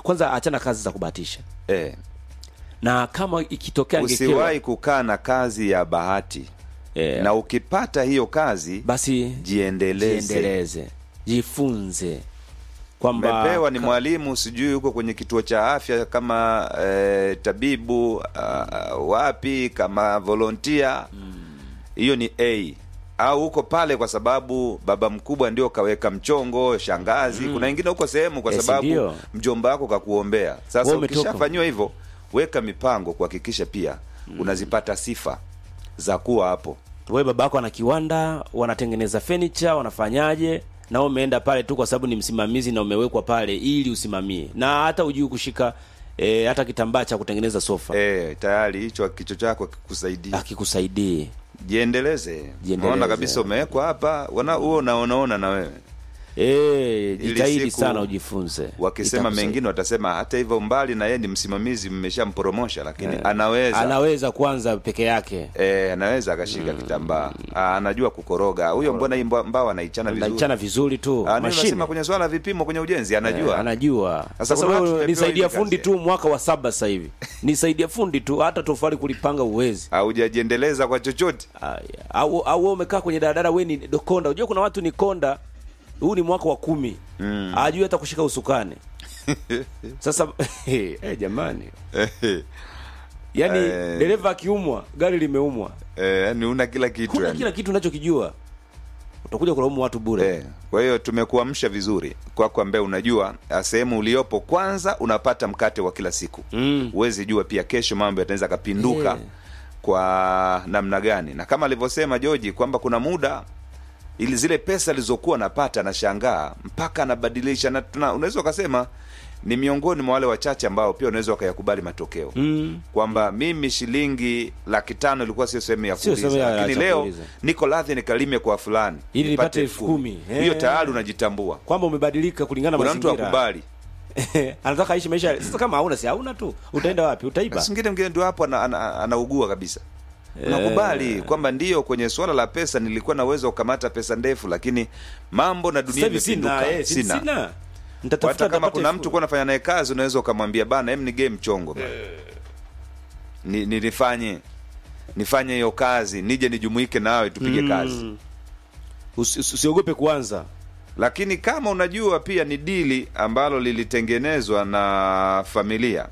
kwanza achana kazi za kubahatisha eh, na kama ikitokea angekewa usiwahi kukaa na kazi ya bahati eh, na ukipata hiyo kazi basi jiendeleze jiendeleze jifunze kwamba umepewa ni ka- mwalimu sijui huko kwenye kituo cha afya kama eh, tabibu uh, wapi kama volontia hiyo ni a au huko pale kwa sababu baba mkubwa ndio kaweka mchongo shangazi kuna wengine huko sehemu kwa Yes, sababu ndio. mjomba wako kakuombea sasa Wewe umetoka. ukishafanyiwa hivyo weka mipango kuhakikisha pia unazipata sifa za kuwa hapo we baba yako ana kiwanda wanatengeneza furniture wanafanyaje na wewe umeenda pale tu kwa sababu ni msimamizi na umewekwa pale ili usimamie na hata ujui kushika e, hata kitambaa cha kutengeneza sofa eh, tayari hicho kichwa chako kikusaidia akikusaidie jiendeleze Jiendeleze. unaona kabisa umewekwa hapa wana huo unaonaona na wewe e, jitahidi siku sana ujifunze wakisema Itakusaidia. mengine watasema hata hivyo mbali na yeye ni msimamizi mmeshamporomosha lakini anaweza anaweza kwanza peke yake Eh, anaweza akashika kitambaa Ah, anajua kukoroga huyo mbona hii mba- mbao anaichana vizuri anachana vizuri tu Ah, nini mashine nasema kwenye swala la vipimo kwenye ujenzi anajua Eh, anajua Sasa sasa kuna watu wewe tumepewa nisaidia hizi fundi kazi. tu mwaka wa saba sasa hivi nisaidia fundi tu hata tofali kulipanga uwezi haujajiendeleza kwa chochote Aya. au au wewe umekaa kwenye daladala we ni dokonda unajua kuna watu ni konda huu ni mwaka wa kumi mm. ajui hata kushika usukani sasa eh, jamani yaani Eh. dereva akiumwa gari limeumwa Eh, yani una kila kitu kuna yani. kila kitu unachokijua utakuja kulaumu watu bure Eh, kwa hiyo tumekuamsha vizuri kwako ambaye unajua ah, sehemu uliopo kwanza unapata mkate wa kila siku Mm. huwezi jua pia kesho mambo yataweza kapinduka Eh. kwa namna gani na kama alivyosema joji kwamba kuna muda ili zile pesa alizokuwa napata anashangaa mpaka anabadilisha na tuna- unaweza ukasema ni miongoni mwa wale wachache ambao pia unaweza wakayakubali matokeo Mm. kwamba mimi shilingi laki tano ilikuwa sio sehemu ya Sio kuuliza sehemu ya- lakini ya leo kuuliza. niko radhi nikalime kwa fulani Ili nipate nipate elfu kumi. hiyo Eh. tayari unajitambua kwamba umebadilika kulingana na kuna mtu mazingira akubali anataka aishi maisha sasa kama hauna si hauna tu utaenda wapi utaiba singine mngine ndio hapo ana- ana- anaugua kabisa unakubali kwamba ndio kwenye suala la pesa nilikuwa na uwezo wa kukamata pesa ndefu lakini mambo na dunia sasa hivi sina imepinduka eh, si- sina nitatafuta hata kama nitapata kuna elfu- mtu kuwa nafanya naye kazi unaweza ukamwambia bana em nigee mchongo bana. ni, ni, nifanye nifanye hiyo kazi nije nijumuike nawe tupige kazi Usi- usi- usiogope kuanza lakini kama unajua pia ni dili ambalo lilitengenezwa na familia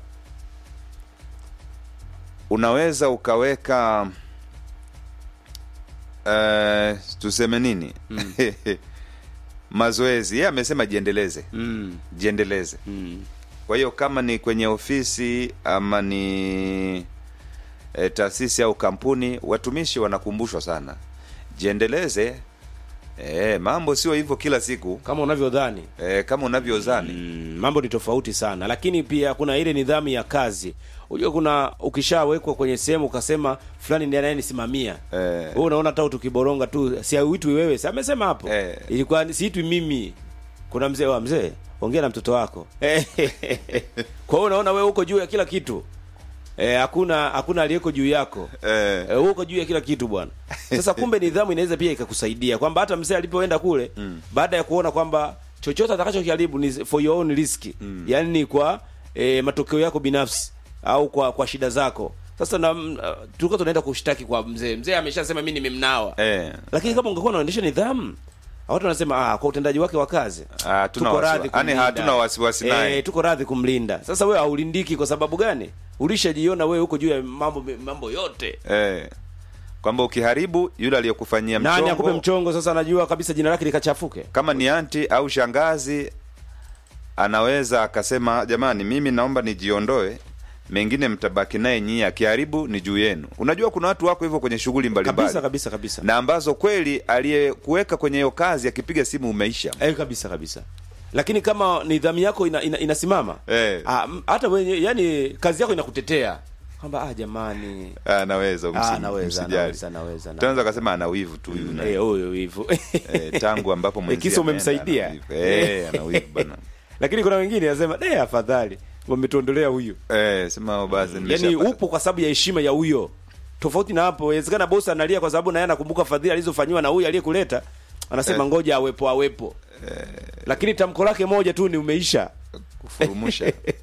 unaweza ukaweka uh, tuseme nini mazoezi yeye amesema jiendeleze mm. jiendeleze Mm. kwa hiyo kama ni kwenye ofisi ama ni e, taasisi au kampuni watumishi wanakumbushwa sana jiendeleze e, mambo sio hivyo kila siku kama unavyodhani e, kama unavyozani mm, mambo ni tofauti sana lakini pia kuna ile nidhamu ya kazi unajua kuna ukishawekwa kwenye sehemu ukasema fulani ndiye anayenisimamia Eh. wewe unaona hata tukiboronga tu si uitwi wewe si amesema hapo Eh. ilikuwa ni- siitwi mimi kuna mzee wa mzee ongea na mtoto wako kwa hiyo unaona wewe uko juu ya kila kitu Eh, hakuna hakuna aliyeko juu yako Eh. Eh, wewe uko juu ya kila kitu bwana sasa kumbe nidhamu inaweza pia ikakusaidia kwamba hata mzee alipoenda kule mm. baada ya kuona kwamba chochote atakachokiharibu ni for your own risk mm. yaani ni kwa e, matokeo yako binafsi au kwa kwa shida zako sasa na mm, uh, tulikuwa tunaenda kushtaki kwa mzee mzee ameshasema mimi nimemnawa Eh. lakini kama ungekuwa unaendesha nidhamu watu wanasema ah, kwa utendaji wake wa kazi Ah, hatuna tuko wasiwa- radhi yaani kumlinda. hatuna wasiwasi naye. Eh, tuko radhi kumlinda sasa wewe haulindiki kwa sababu gani ulishajiona wewe huko juu ya mambo mambo yote Eh. kwamba ukiharibu yule aliyekufanyia nani akupe mchongo mchongo sasa anajua kabisa jina lake likachafuke kama ni anti au shangazi anaweza akasema jamani mimi naomba nijiondoe mengine mtabaki naye nyie akiharibu ni juu yenu unajua kuna watu wako hivyo kwenye shughuli kabisa mbalimbali kabisa kabisa na ambazo kweli aliyekuweka kwenye hiyo kazi akipiga simu umeisha eh, kabisa kabisa lakini kama nidhamu yako ina, ina, inasimama Eh. ah, m- hata wenye yani kazi yako inakutetea kwamba ah jamani anaweza ah, naweza naweza naweza tunaweza akasema ana wivu tu huyu naye. eh huyo hivyo eh, tangu ambapo Eh, mwenzie kisa ameenda, umemsaidia. ana wivu. eh, ana wivu bana lakini kuna wengine anasema eh afadhali wametuondolea huyu eh, sema basi yani nimeshapata. upo kwa sababu ya heshima ya huyo tofauti na hapo inawezekana bosi analia kwa sababu naye anakumbuka fadhili alizofanyiwa na huyu aliyekuleta anasema ngoja awepo awepo lakini tamko lake moja tu ni umeisha kufurumusha